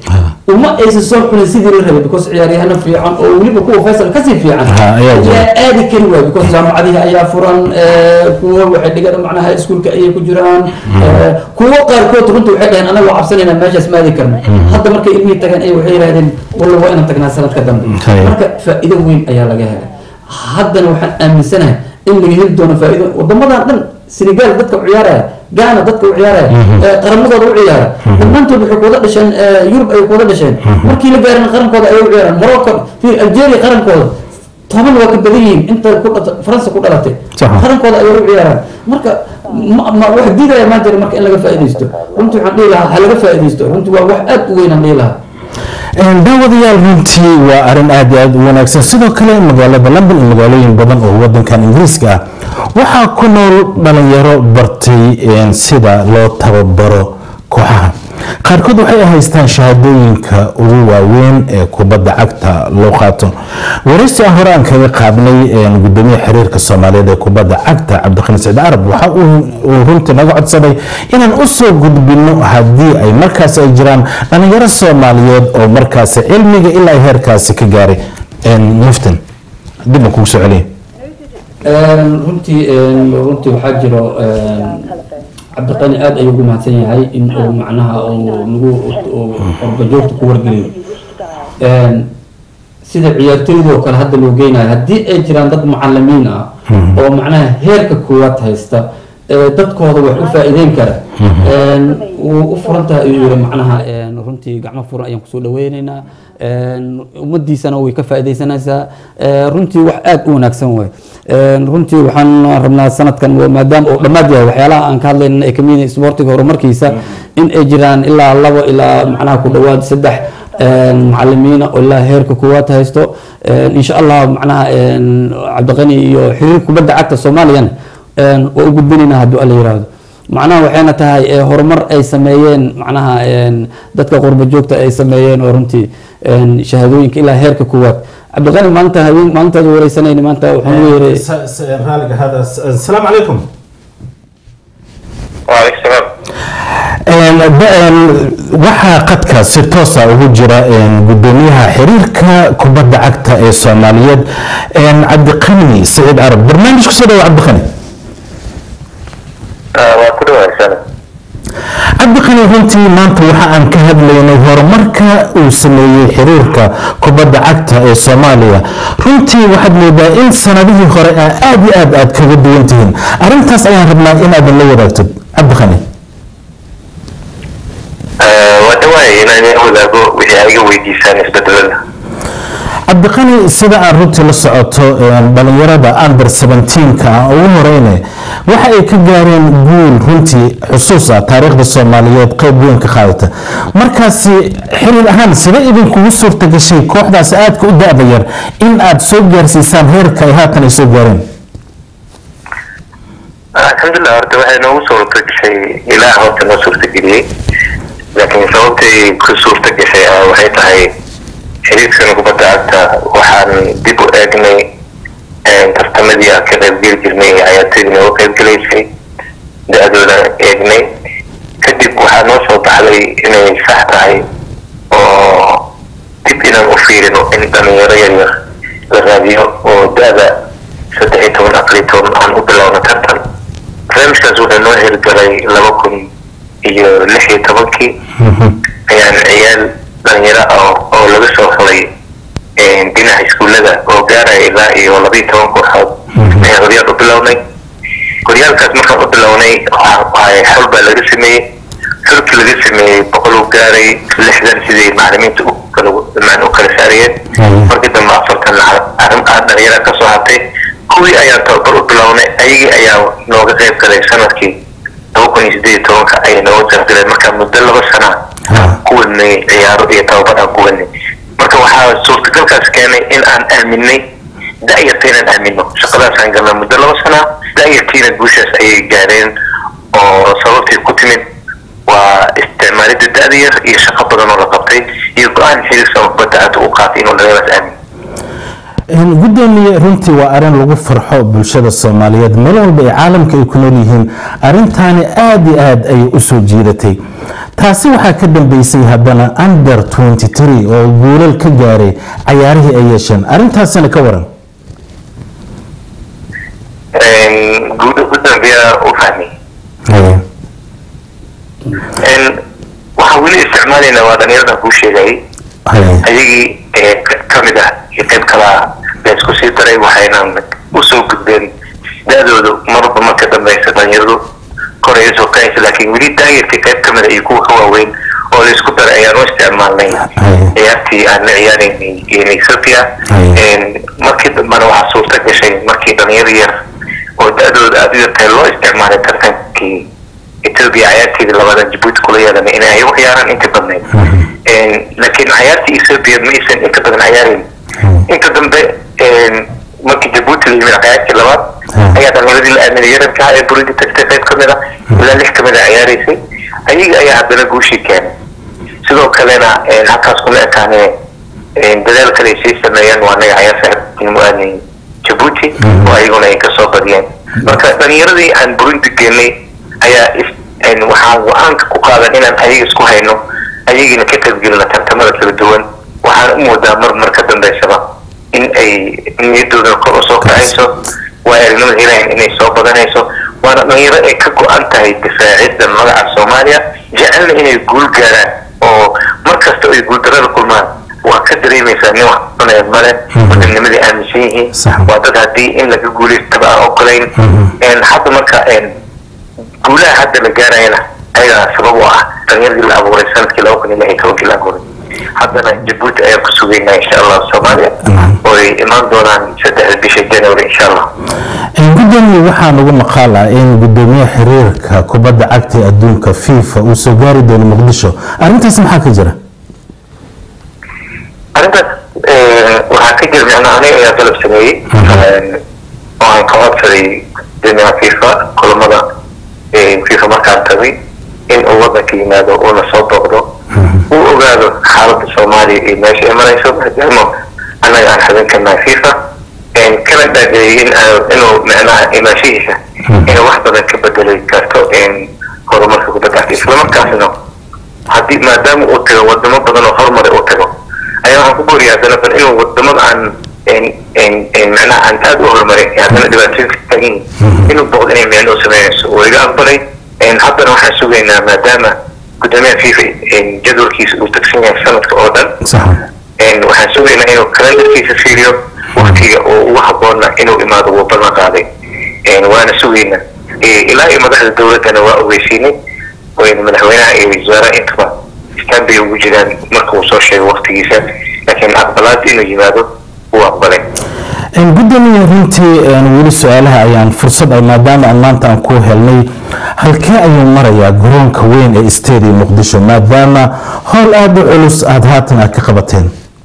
uma aysan soo xulin sidii la rabay because ciyaaryahano fiican oo weliba kuwa faysal kasii fiican Ha, ayaa jira. ayaa aadi kari waay because jaamacadihi ayaa furan eh, kuwa waxay dhigan macnaha iskuulka ayay ku jiraan eh, kuwo qaarkood runta waxay dhaheen anaga waa cabsanayna meeshaas maadi karno hadda markay ilmihii tageen ay waxay yidhahdeen walla waa inaan tagnaa sanadka dambe Hay. marka faa'iido weyn ayaa laga helay haddana waxaan aaminsanahay in laga heli doono faa'iido wadamadan dhan senegal dadka u ciyaaraya ghana dadka u ciyaaraya eh, qaramadooda u ciyaara dhammaantood waxay kuwada dhasheen eh, yurub ay kuwada dhasheen markii la gaarin qarankooda ayay u ciyaaraan morocco fi algeria qarankooda toban waa ka badan yihiin inta ku dhata faransa ku dhalatay Sax. qarankooda ayay u ciyaaraan marka ma- ma- wax diidaya maa jira marka in laga faa'iidaysto runtii waxaan dhihi lahaa ha laga faa'iidaysto runtii waa wax aad u weyn aan dhihi lahaa daawadayaal runtii waa arrin aad iyo aad u wanaagsan sidoo kale magaalada london iyo magaalooyin badan oo wadankan ingiriiska ah waxaa ku nool dhalinyaro bartay een, sida loo tababaro kooxaha qaarkood waxay haystaan shahaadooyinka ugu waaweyn ee kubadda cagta loo qaato waraysi aan hore aan kaga qaadnay een, gudoomiyaha xiriirka soomaaliyeed ee kubadda cagta cabdiqani saciid carab waxa uu uu runtii naga codsaday inaan u soo gudbino haddii ay markaas ay jiraan dhalinyaro soomaaliyeed oo markaasi cilmiga ilaa ay heerkaasi ka gaaray Een, muftin dib aan kugu soo celiya Een, runtii een, runtii waxaa jiro een, cabdiqani aad ayuu ugu mahadsan yahay in uu macnaha uu nagu uu qorbajoogta ku wargeliyo Een, sida ciyaartoydoo kale hadda loo geynayo haddii ay jiraan dad macalimiin ah oo macnaha heerka koowaad haysta ee dadkooda wax u faa'iideyn kara Een, wuu u furan tahay ayuu yiri macnaha een, runtii gacmo furan ayaan kusoo dhaweyneynaa Een, ummadiisana way ka faa'iideysanaysaa Ee, runtii wax aad u wanaagsan waay Een, runtii waxaan rabnaa sanadkan waa maadaama uu dhammaad yahay waxyaalaha aan ka hadlayna ay kamid yihiin isboortiga horumarkiisa in ay jiraan ilaa labo ilaa macnaha ku dhawaad saddex een, macalimiina oo ilaa heerka koowaad haysto Een, insha allah macnaha een, cabdiqani iyo xiriir kubadda cagta soomaaliyana een, waa u gudbinaynaa hadduu alla yiraahdo macnaha waxayna tahay ee, horumar ay sameeyeen macnaha een, dadka qurba joogta ay sameeyeen oo runtii een, shahaadooyinka ilaa heerka koowaad cabdiqani maanta habeen maalintaad wareysanayna maanta waxaan u yeeray raaliga hada asalaamu calaykum وعليكم السلام Een, ba- een, waxaa qadka si toosa ugu jira een, gudoomiyaha xiriirka kubadda cagta ee soomaaliyeed een, cabdiqani saciid carab barnaamij kusoo dhawa cabdiqani waa ku dhawahay sana cabdiqani runtii maanta waxa aan ka hadlaynay horumarka uu sameeyey xiriirka kubadda cagta ee soomaaliya runtii waxaad moodaa in sanadihii hore aa aad iyo aad aad kaga duwan tihiin arrintaas ayaan rabnaa inaadan la wadaagtid cabdiqani waa dhawahay inaan idin wadaago wixii aa iga weydiisaan isbedelada cabdiqani sida aan runtii la socoto een, dhalinyarada under 17ka ah ugu horeyne waxa ay ka gaareen guul runtii xusuus ah taariikhda soomaaliyeed qayb weyn ka qaadata markaasi xiriir ahaan sida idinkugu suurta gashay kooxdaas aadka u da-da yar in aad soo gaarsiisaan heerka ay haatan ay soo gaareen alxamdulilah horta waxay noogu suurta gashay ilaah horta noo suurta geliyey laakiin sababtay ku suurta gashay ah waxay tahay xiriirkan kubadda cagta waxaan dib u eegnay een, tartamadii aan ka qaybgeli jirnay ciyaartoydii nooga qaybgelaysay da-dooda eegnay kadib waxaa noo soo baxday inay sax tahay oo dib inaan u fiirino in dhalinyaro yaryar la raadiyo oo da-da saddex iyo toban afar iyo toban aan u bilowno tartan barnaamijkaas wuxuu noo hirgalay laba kun iyo lix iyo tobankii ayaan ciyaal dhalinyaro ah oo laga soo xulay een, dhinaca iskuullada oo gaaraya ilaa iyo laba iyo toban kooxood ayaan horyaal u bilownay horyaalkaas markaan u bilownay waxaa waxay xol baa laga sameeyey xulkii laga sameeyey boqol uu gaaray lixdan siday macalimiinta u kala maan u kala saarayeen Mhm. markii dambe afartan arrin ah dhalinyara kasoo hartay kuwii ayaan tababar u bilownay ayagii ayaa nooga qayb galay sanadkii laba kun iyo sideed iyo tobanka ayay nooga qayb galeen marka muddo laba sana Ah. ku wadnay ciyaaro iyo tababar aan ku wadnay marka waxaa suurtagalkaas keenay in aan aaminay da-yarta inaan aamino shaqadaasaan galnay muddo laba sana da-yartiina guushaas ayay gaareen oo sababtay ku timid waa isticmaalidda da-da yar iyo shaqo badan oo la qabtay iyo go-aan xiriirsan kubadda cagta u qaatay inuu dhalinyaradaas aamino Een, gudoomiye runtii waa arin lagu farxo bulshada soomaaliyeed meel walba ee caalamka ay ku nool yihiin arintaani aad iyo aad ayay u soo jiidatay taasi waxaa ka dambeysay haddana under 23 oo guulal ka gaaray cayaarihii ay yeesheen arintaasina ka waran guud gudoomiyaa u fahmay Haye. waxaan weli isticmaalaynaa waa dhalinyarada kuu sheegayay Haye. ayagii ee ka- ka mid ah iyo qayb kalaa la isku sii daray waxayna usoo gudbeen da-doodu marba marka dambeysa dhalinyaradu koray usoo kacaysa laakiin weli daayirkii qayb ka mid ah iyo kuwa ka waaweyn oo la isku daray ayaan u isticmaalnay Haye. ciyaartii aan la ciyaaraynay iyo ethiopia Haye. markii dambena waxaa suurta gashay markii dhalinyaro yar oo da-dooda aada u yartahay loo isticmaalay tartankii ethiopia cayaarteedii labada jabuuti kula yeelanay inay ayagu ciyaaraan inta badnayd laakiin cayaartii ethiopia ma aysan inta badan ciyaareyn inta dambe markii jabuuti la yimid cayaartii labaad Hmm. ayaa dhalinyaradii la aaminay yaranka ee burundi tagtay qayb ka mid a ilaa lix ka mid a ciyaaraysay ayaga ayaa haddana guushii keenay sidoo kalena een, halkaas kuma ekaanee een, dadaal kale ay sii sameeyeen waa naga cayaar saaxiibtinimo aanay jabuuti oo ayaguna ay kasoo badiyeen marka dhalinyaradii aan burundi geenay ayaa is- een, waxaan go-aanka ku qaadan inaan ayaga isku hayno ayagiina ka qaybgelina tartamada kala duwan waxaan u moodaa mar mar ka dambeysaba in ay niyadooda kor usoo kacayso waa aragnimada helayan inay soo badanayso waana dhalinyaro ay ka go-an tahay difaacidda magaca soomaaliya jecelna inay guul gaaraan oo mar kasta ay guuldarada kulmaan waa ka dareemaysaa nin wax cunaya male wadanimadii aaminsan yihiin Sax. waa dad haddii in laga guulaystaba aan ogolayn Een, hadda marka een, guulaha hadda la gaarayana ayagaa sabab u ah dhalinyaradii la abuuray sanadkii laba kun iyo lix iyo tobankii la abuuray haddana jabuuti ayaan ku sugaynaa insha allah soomaaliya oo ay imaan doonaan saddexda bisha january insha allah Een, gudoomiye waxaa nagu maqaal ah in gudoomiyaha xiriirka kubadda cagta ee adduunka fifa uu soo gaari doono muqdisho arrintaas maxaa ka jira arrintaas eh, waxaa ka jira micnaa aniga ayaa dalab sameeyey Eh, oo aan ka codsaday gudoomiyaha fifa kulamada eh, fifa markaan tagay in uu wadanka yimaado uuna soo booqdo uu ogaado xaaladda soomaaliya iyo meesha ay marayso maadaama annaga aan xubin ka nahay fifa En kana dhaageeyay in aan- inuu micnaha imaanshihiisa inuu wax badan ka bedeli karto en horumarka kubadda cagta islamarkaasna haddii maadaama uu tago wadamo badan oo horumari uu tago ayaa waxaan ku booriya haddana bal inuu wadamada aan en- en- en macnaha aan aada u horumarin ee haddana dhibaatooyin ka taagan yihiin inuu boqdo inay micno u sameynayso oo iga aqbalay En haddana waxaan sugaynaa maadaama gudoomiyaha fifa en jadwalkiisa uu tagsan yahay sanadka oo dhan sax En waxaan sugaynaa inuu kalendarkiisa fiiriyo waktiga oo ugu haboona inuu imaado wuu ballan qaaday En waana sugaynaa Eh, ilaa iyo madaxda dowladdana waa ogeysiinay wayna madaxweynaha iyo wasaaraha intaba istaan bay ugu jiraan marka uu soo sheego waktigiisa laakiin aqbalaad inuu yimaado wuu aqbalay Een, gudoomiye runtii een, weli su-aalaha ayaan fursad ay maadaama aan maanta aan ku helnay halkee ayuu marayaa garoonka weyn ee stadium muqdisho maadaama howl aada u culus aada haatan aad ka qabateen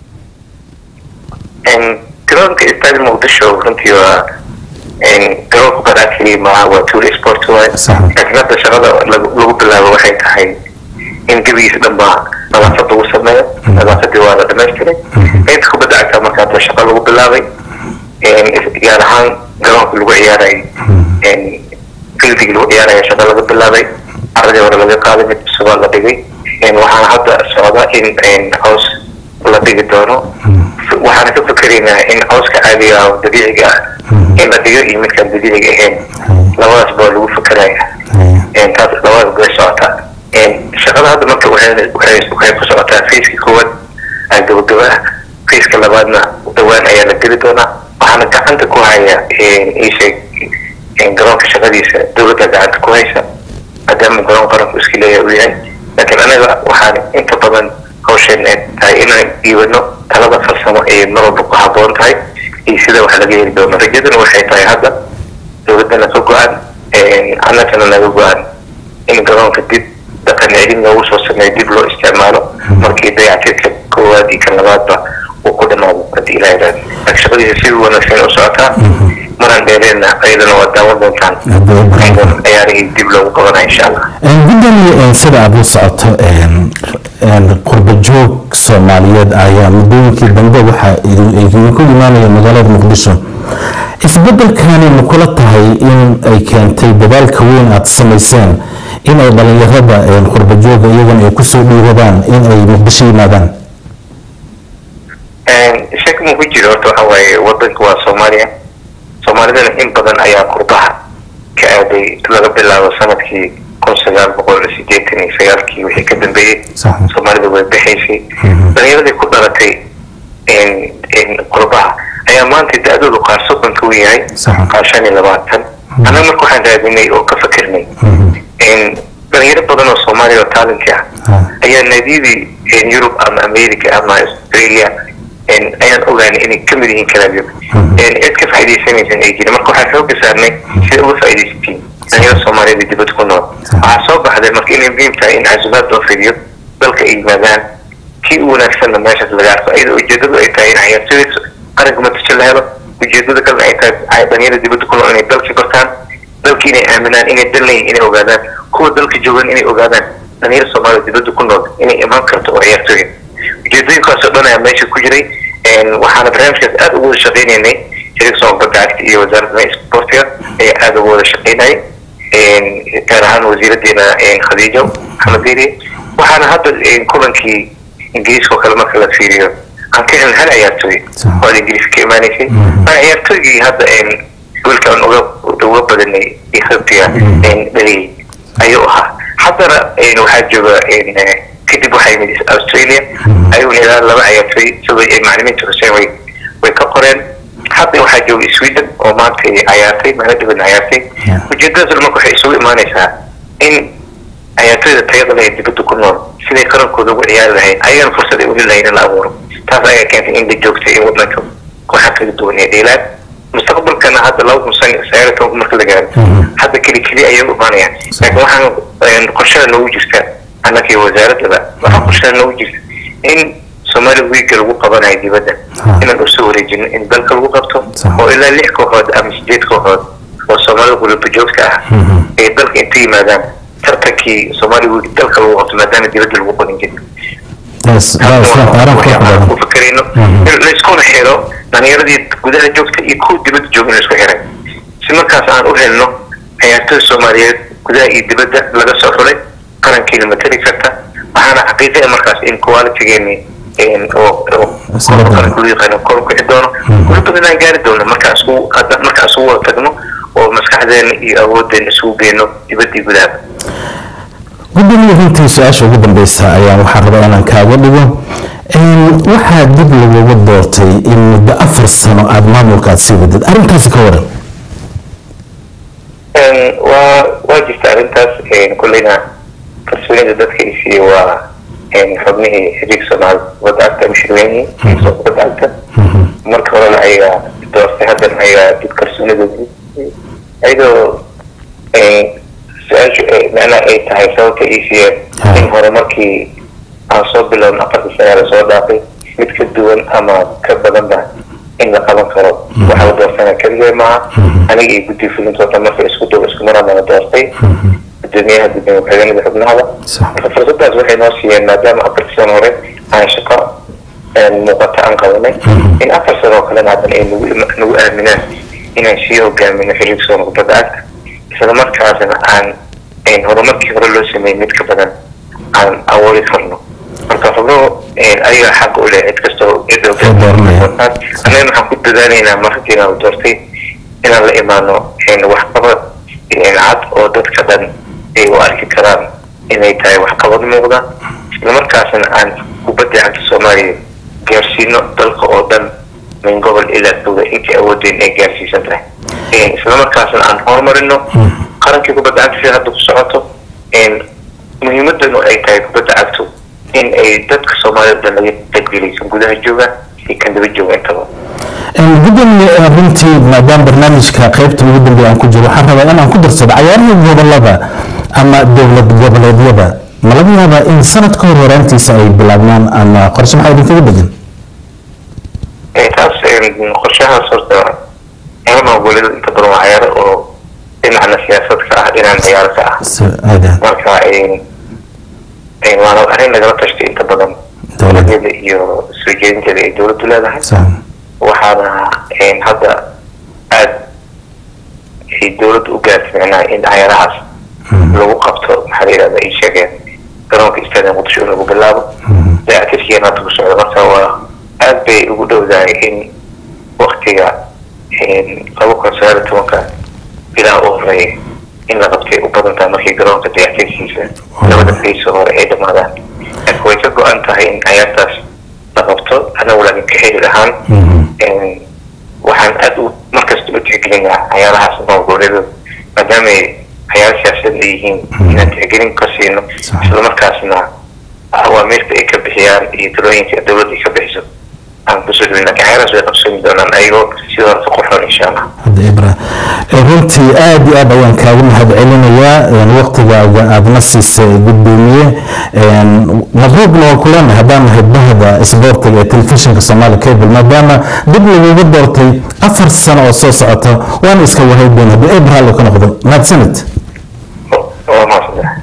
En garoonka istaadi muqdisho runtii waa en garoonka baraakii maaha waa tour sport waay Sax. laakiin hadda shaqada lagu lagu bilaabo waxay tahay in gebigiisa dhan baa nadaafad lagu sameeyo nadaafadii waa la dhamaystiray inta kubadda cagta marka hadda shaqa lagu bilaabay En is- gaar ahaan garoonka lagu ciyaarayay En fildigii lagu ciyaaraya shaqa laga bilaabay caradii hore laga qaaday mid cusubaa la dhigay En waxaana hadda socda in en caws la dhigi doono waxaan ka fikeraynaa in cawska caadiga ah oo dabiiciga ah in la dhigo iyo midkaan dabiiciga ahayn labadaas baa lagu fekeraya En taas labadaas bay socotaa En shaqada hadda marka waxay waxay waxay ku socotaa fayska koowaad aa gabagaba ah fayska labaadna dhawaan ayaa la geli doonaa waxaana gacanta ku haya iisheeg garoonka shaqadiisa dowladda gacanta ku haysa maadaama garoon qaranku iska leeyahay uu yahay laakiin anaga waxaan inta badan hawsheen ay tahay inaan dhiibano talada farsamo ee mar walba ku haboon tahay iyo sida wax laga heli doono rajaduna waxay tahay hadda dowladdana ka go-an annagana naga go-an in garoonka dib dhaqan celin loogu soo sameeyo dib loo isticmaalo markii dayactirka koowaad iyo kan labaadba uu ku dhamaado haddii ilaah yidhahdo laakiin shaqadiisa si wanaagsan u socotaa maraan dheereenna ayadana waa daawan doontaan Haddii ay baraan ayadana ciyaarihii dib loogu qabanaya insha allah gudoomiye sida aad la socoto qurba joog soomaaliyeed ayaa muddooyinkii dambe waxaa idinku imaanaya magaalada muqdisho isbedelkani ma kula tahay in ay keentay dadaalka weyn aad samayseen in ay dhalinyarada qurba jooga iyagana ay kusoo dhiiradaan in ay muqdisho yimaadaan shaki ma ku jiro horta waxa waaye wadanka waa soomaaliya soomaalidana in badan ayaa qurbaha ka aaday laga bilaabo sanadkii kun sagaal boqol sideetan iyo sagaalkii wixii ka dambeeyey Sax. soomaalida way baxaysay dhalinyaradii ku dhalatay qurbaha ayaa maanta da-doodu qaar soddonka u yahay Sax. qaar shan iyo labaatan annaga marka waxaan raadinay oo ka fakirnay dhalinyaro badan oo soomaaliya oo taalinti ah Ah. ayaa naadiyadii yurub ama america ama australia ayaan ogaanay inay ka mid yihiin kalaabyo cid ka faa'iidaysanaysan ay jirin marka waxaan xooga saarnay sida uga faa'iidaysatiin dhalinyaro soomaaliyeed ee dibadda ku nool waxaa soo baxday marka inay muhiim tahay in casumaad loo fidiyo dalka ay yimaadaan kii u wanaagsanna meeshaas laga arko iyadoo ujeedadu ay tahay in ciyaartooyda qaranka matasho la helo ujeedada kalena ay tahay dhalinyarada dibadda ku nool inay dalka bartaan dalka inay aaminaan inay dal leeyihin inay ogaadaan kuwa dalka joogan inay ogaadaan dhalinyaro soomaalida dibadda ku nool inay imaan karto oo ciyaartooya ujeedooyinkaasoo dhan ayaa meesha ku jiray waxaana barnaamijkaas aada ugu wada shaqaynaynay xiriirka soomaalka gacagta iyo wasaaradda sportiga ayaa aada ugu wada shaqaynayay gaar ahaan wasiiradeena khadiijo maxamed diiri waxaana hadda kulankii ingiriiska oo kale marka la fiiriyo aan ka helin hal ciyaartooy oo aad ingiriiska ka imaanaysay maa ciyaartooygii hadda goolka aan uga uga badanay ethiopia dhaliyay ayuu ahaa haddana waxaa jooga kadib waxaa yimid australia ayuuna ilaa laba ciyaartooy isagoo macalimiinta xuseen way way ka qoreen hadda waxaa jooga sweden oo maanta ciyaartay meelo dhiban ciyaartay ujeedadaas marka waxay isugu imaanaysaa in ciyaartooyda tayada leh ee dibadda ku nool siday qarankooda ugu ciyaari lahayd ayagana fursad ay uli lahayd in la abuuro taas ayaa keentay in la joogtay in wadanka kooxa kala duwan ee dheelaan mustaqbalkana hadda laba kun sagaal iyo tobanka marka la gaaro hadda keli keli ayay u imaanayaan laakiin waxaan qorshada noogu jirta annaka iyo wasaaradaba waxaa qorshada noogu jirta in soomaali wiiga lagu qabanayo dibadda inaan usoo wareejino in dalka lagu qabto oo ilaa lix kooxood ama sideed kooxood oo soomaalida gulaba joogta ah ay dalka inta yimaadaan tartankii soomaali wiig dalka lagu qabto maadaama dibadda lagu qorin jirin ku fakerayno layskuna xiro dhalinyaradii gudaha joogta iyo kuwa dibadda jooga in laisku xiray si markaas aan u helno ciyaartooy soomaaliyeed gudaha iyo dibadda laga soo xulay qarankiina matali karta waxaana xaqiiqaya markaas in qualitygeeni yaqaano kor kici doono weli badan aan gaari doono markaan isku markaan isugu wada tagno oo maskaxdeena iyo awooddeena isugu geyno dibadda iyo gudaha gudoomiye runtii su-aasha ugu dambeysa ayaan waxaa rabaa inaan kaaga dhigo waxaa dib laguga doortay in muddo afar sano aada maamulkaad sii wadid arrintaasi ka waran waa waa jirta arrintaas kulleyna kalsoonida dadka i siiyey waa xubnihii xiriirka soomaali kubadda cagta mashruuciyihii soo kubadda cagta marka horena ayagaa doortay haddana ayagaa dib kalsoonidooda ayadoo su-aashu macnaha ay tahay sababta ii siiyeen in hore markii aan soo bilowna afartii sana lasoo dhaafay mid ka duwan ama ka badanba in la qaban karo waxaa la doortana keligee maaha aniga iyo guddi fulintooda marka isku dhow isku marana la doortay gudoomiyaha gudoomiye ku-xigeenada xubnahada marka fursadaas waxay noo siiyeen maadaama afartii sano hore aan shaqo muuqata aan qabanay in afar sano oo kalena haddana ay nagu nagu aaminaan inaan sii hogaamino xiriirka soona kubadda cagta isla markaasna aan horumarkii hore loo sameeyey mid ka badan aan awoodi karno marka xubnuhu ayaga xaq u leh cid kastoo annaga waxaan ku dadaalaynaa markii aan doortay inaan la imaano waxqabad cad oo dadka dhan ay u arki karaan inay tahay waxqabad muuqda isla markaasna aan kubadda cagta soomaaliya gaarsiino dalka oo dhan min gobol ilaa dowla intii awoodeen ay gaarsiisan tahay isla markaasna aan horumarino qarankii kubadda cagta sida hadda ku socoto muhiimadanu ay tahay kubadda cagtu in ay dadka soomaalida dhan laga taggelaysan gudaha jooga iyo kan daba jooga intaba gudoomiye runtii maadaama barnaamijka qaybta ugu dambeeya aan ku jiro waxaan rabaa inaan ku darsado cayaarihii gobolada ama dowlad goboleedyada ma laga yaabaa in sanad ka hor horaantiisa ay bilaabmaan ama qorshe maxaa idinkaga degan qorshahaas horta ciyaaraha goboleeda inta badan waa ciyaaro oo dhinacna siyaasad ka ah dhinacna ciyaaro ka ah Si- aada marka een, een, waana arrin lagala tashtay inta badan Dowladda. dowladeeda iyo soo jeedinteeda ay dowladdu leedahay sax waxaana een, hadda aad ay dowladdu u gaartay micnaha in ciyaarahaas lagu qabto maxaa la yidhahda ay sheegeen garoonka istaadium muqdisho in lagu bilaabo dayactirkiina hadda ku socda marka waa aad bay ugu dhowdahay in waktiga een, laba kun sagaal iyo tobanka bilaha u horeeya in la qabtay u badan tahay markii garoonka dayactirkiisa labada fayso hore ay dhamaadaan laakiin way ka go-an tahay in ciyaartaas la qabto anagu laakiin ka xiriir ahaan een, waxaan aad u markasta u tixgelinaa ciyaarahaas noolgoboleedu maadaama ay ciyaaro siyaasadeed ay yihiin inaan tixgelin ka siino Sax. islamarkaasna awaamiirta ay ka bixiyaan iyo talooyinka dowladda ay ka bixiso aan kusoo dhawin laakiin ciyaarahaas way qabsami doonaan ayagoo sidoo hore ka qurxoon insha allah hadda ibra Eh, runtii aad iyo aad ayaan kaaga mahad celinayaa een, waqtigaaga aadna siisay gudoomiye een, mabruuqna waan ku leenahay haddaan nahay bahda isboortiga ee telefishinka soomaali cable maadaama dib lagugu doortay afar sano oo soo socota waana iska wahaydoon haddii ibra hallo ka noqdo mahadsanid waa mahadsantahay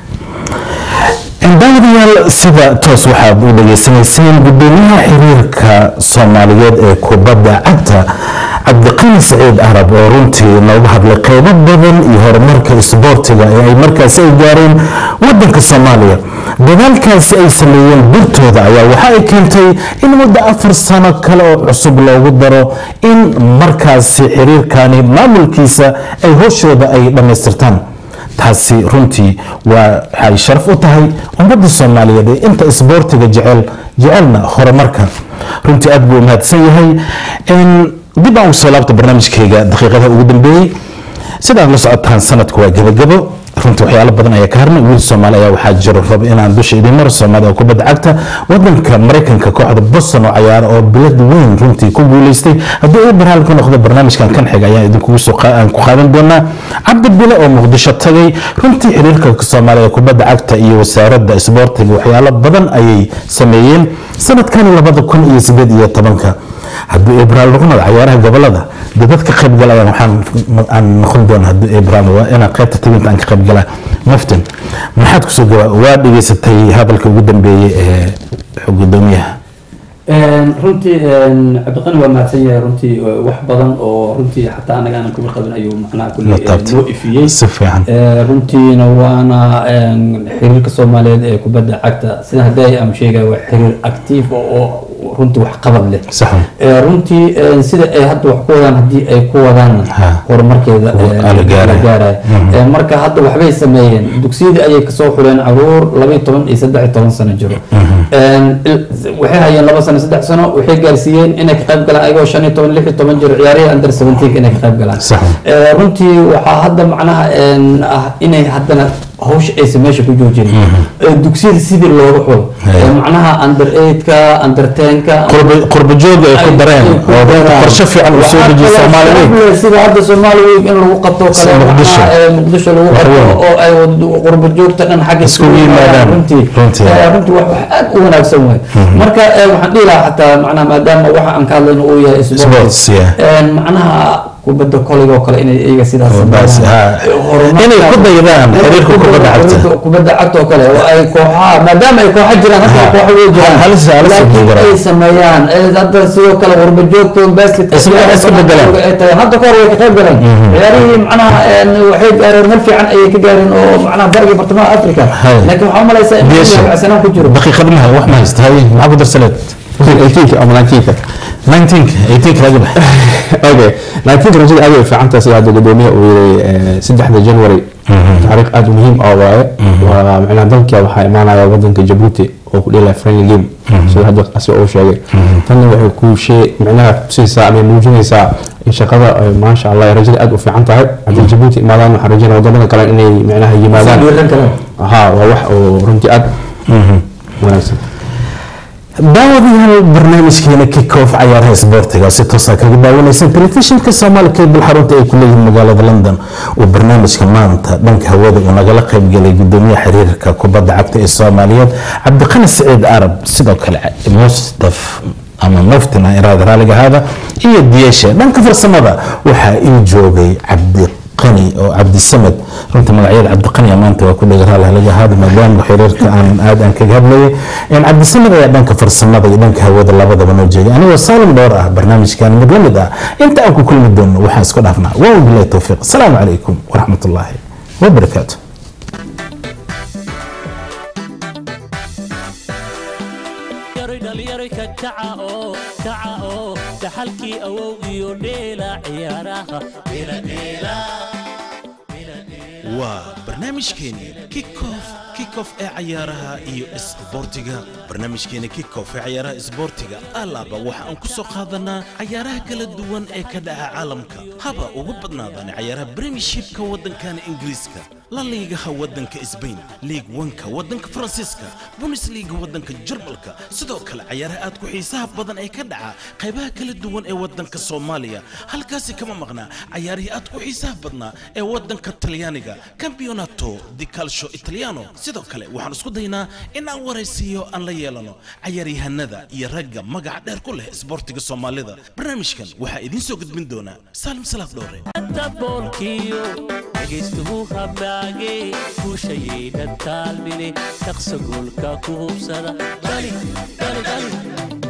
daawadayaal sida toos waxaad u dhageysanayseen gudoomiyaha xiriirka soomaaliyeed ee kubadda cagta cabdiqani saciid arab oo runtii nooga hadlay qeybo badan iyo horumarka isboortiga ee ay markaasi ay gaareen wadanka soomaaliya dadaalkaasi ay sameeyeen birtooda ayaa waxa ay keentay in muddo afar sano kale oo cusub loogu daro in markaasi xiriirkani maamulkiisa ay howshooda ay dhammaystirtaan taasi runtii waa waxay sharaf u tahay ummadda soomaaliyeed ee inta isboortiga jecel jecelna horumarka runtii aad buu u mahadsan yahay Een, dib aan ugu soo laabta barnaamijkayga daqiiqadaha ugu dambeeyey sidaad la socotaan sanadku waa gebagabo runtii waxyaalo badan ayaa ka harnay wiil soomaali ayaa waxaa jiro raba inaan dusha idin maro soomaali oo kubadda cagta wadanka maraykanka kooxda boston oo cayaaro oo bilad weyn runtii ku guuleystay haddii uu barnaamij ku noqdo barnaamijkan kan xiga ayaan idinkugu soo qa- aan ku qaadan doonaa cabdi bile oo muqdisho tagay runtii xiriirka soomaaliya ee kubadda cagta iyo wasaaradda isboortiga waxyaalo badan ayay sameeyeen sanadkan labada kun iyo sideed iyo tobanka hadduu ibraal noqonayo cayaaraha gobolada dee dadka qayb galayaan waxaan aan noqon doona hadduu ibraal waa inaan qaybta tabinta aan ka qayb galaa maftin maxaad kusoo gaba waa dhegeysatay hadalka ugu dambeeyey ee gudoomiyaha runtii cabdiqani waa mahadsan yahay runtii wax badan oo runtii xataa anaga aanan kuga qabin ayuu macnaha kulli La taabtay. noo ifiyey si fiican Eh, runtiina waana een, xiriirka soomaaliyeed ee kubadda cagta sida hadday am sheegaya waa xiriir actiif oo oo runtii wax qabad leh sax Eh, runtii eh, sida ay hadda wax ku wadaan haddii ay ku wadaan Ha. horumarkeeda Waa eh, la gaaraya. gaaraya Eh, marka hadda waxbay sameeyeen dugsiyadii ayay kasoo xuleen caruur laba iyo toban iyo saddex iyo toban sano jiro Een, il- waxay hayeen laba sano saddex sano waxay gaarsiiyeen inay ka qayb galaan ayagoo shan iyo toban lix iyo toban jiro ciyaarihii under seventeen inay ka qayb galaan Sax. Eh, runtii waxaa hadda macnaha een, ah inay haddana hawsha aysan meesha ku joojin Eh, dugsiyada sidii looga xulo Haya. Eh, macnaha under eight-ka under ten-ka Qurba- qurba joog ay ku dareen oo runtii qorshe fiican uu soo dejiye soomaali weyn sida hadda soomaali weyn in lagu qabto kale Sida Muqdisho. macnaha, eh, muqdisho lagu Wax qabto weyn. oo ay wad- qurba joogta dhan xagga Iskugu yimaadaan. runtii Runtii. Eh, runtii wax wax aad u wanaagsan waay marka eh, waxaan dhihi lahaa xataa macnaha maadaama waxa aan ka hadlayno uu yahay Sports, sports yeah. een, macnaha kubadda kolayga oo kale inay iyaga sidaas Oo baas, sameeyaan. ha. Eh, horumarka- Inay ku daydaan xiriirka kubadda cagta. Xiriirka kubadda cagta oo kale oo ay kooxaha maadaama ay kooxa jiraan hadda Ha. kooxa way jiraan Hal- halis- halis laakiin ku jiraan. ay sameeyaan eh, hadda sidoo kale qurba joogta basketka Isma- ciyaaraha isku bedelaan. ay tahay hadda kahor way ka qayb galeen ciyaarihii macnaha een, waxay gaareen meel fiican ayay ka gaareen oo macnaha bariga bartamaha africa Hay. laakiin waxaa umalaysaa in Biyaasha. wacsanaan ku jiro daqiiqad maha wax ma haysta haye maxaa ku darsaleed 18 ama 19 19 18 laga bax okay 19 rajada aad u fiican tahay sida hadda gudoomiyaha uu yiri saddexda January taariikh aad u muhiim ah waaye waa macnaha dalka waxaa imaanaya wadanka Djibouti oo ku dheelaya friendly game sida hadda asiga uu sheegay tanna waxay ku shay macnaha tusaysaa ama muujinaysaa in shaqada ay maasha Allah ay rajada aad u fiican tahay haddii Djibouti imaadaan waxaan rajaynaa wadamada kale inay macnaha yimaadaan dhiiran karaan ها waa wax oo runtii aad wanaagsan daawadayaal barnaamijkeena kickoff cayaaraha isboortiga si toosa kaga daawanaysan telefishinka soomaali cable xarunta ay ku leeyihiin magaalada london uu barnaamijka maanta dhanka hawada uu nagala qaybgelay gudoomiyaha xiriirka kubadda cagta ee soomaaliyeed cabdiqani saciid arab sidoo kale mustaf ama muftin aan iraada raaliga ahaada iyo diyeshe dhanka farsamada waxaa ii joogay cabdiqani oo cabdisamed runta magacyada cabdiqani maanta waa ku dhega raaliga ahaada maadaama xiriirka aan aad aan kaga hadlayay een cabdisamed ayaa dhanka farsamada iyo dhanka hawada labadaba noo jeegay anigoo saalim dhowr ah barnaamijkan mid la mid ah inta aan ku kulmi doono waxaan isku dhaafnaa waa bilahi towfiiq asalaamu calaykum waraxmat ullaahi wabarakaatu yaroy dhalinyaro ka kaca oo kaca oo dhaxalkii awowgiyo dheela ciyaaraha dheeladheela waa barnaamijkeeni kickoff kickoff ee cayaaraha iyo isboortiga barnaamijkeeni kickoff ee cayaaraha isboortiga alaaba waxa aan ku soo qaadanaa cayaaraha kala duwan ee ka dhaca caalamka haba ugu badnaadaan cayaaraha premiershipka waddankana ingiriiska la liigaha waddanka sbain liig wanka waddanka faransiiska bundesliga waddanka jarmalka sidoo kale cayaaraha aad ku xiisaha badan ee ka dhaca qaybaha kala duwan ee waddanka soomaaliya halkaasi kama maqnaa cayaarihii aad ku xiisaha badnaa ee waddanka talyaaniga campeonato di calcio italiano sidoo kale waxaan isku daynaa in aan waraysiiyo aan la yeelano cayaaryahanada iyo ragga magaca dheer ku leh isboortiga soomaalida barnaamijkan waxaa idiin soo gudbin doonaa saalim salaaf dhowre daboolkiyo dhegaystuhu hamaage guushayayna taalmine shaqsa goolka ku hubsada dhali dhali dhali